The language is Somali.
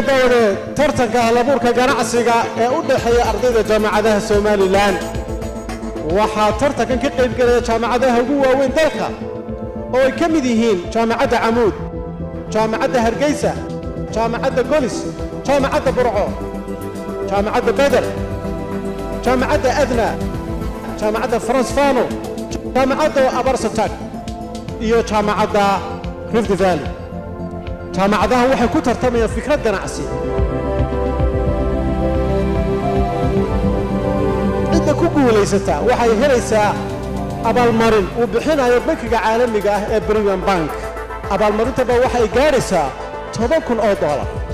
daawadeed tartanka halabuurka ganacsiga ee u dhexeeya ardayda jaamacadaha somalilan waxaa tartankan ka qaybgelaya jaamacadaha ugu waaweyn dalka oo ay ka mid yihiin jaamacadda camuud jaamacadda hargeysa jaamacadda golis jaamacadda burco jaamacadda beder jaamacadda adna jaamacadda fransfano jaamacadda abarsatag iyo jaamacadda rift valley jaamacadaha waxay ku tartamayaan fikrad ganacsi cidda ku guulaysata waxay helaysaa abaalmarin uu bixinayo bankiga caalamiga ah ee brigham bank abaalmarintaba waxay gaadhaysaa toban kun oo doolar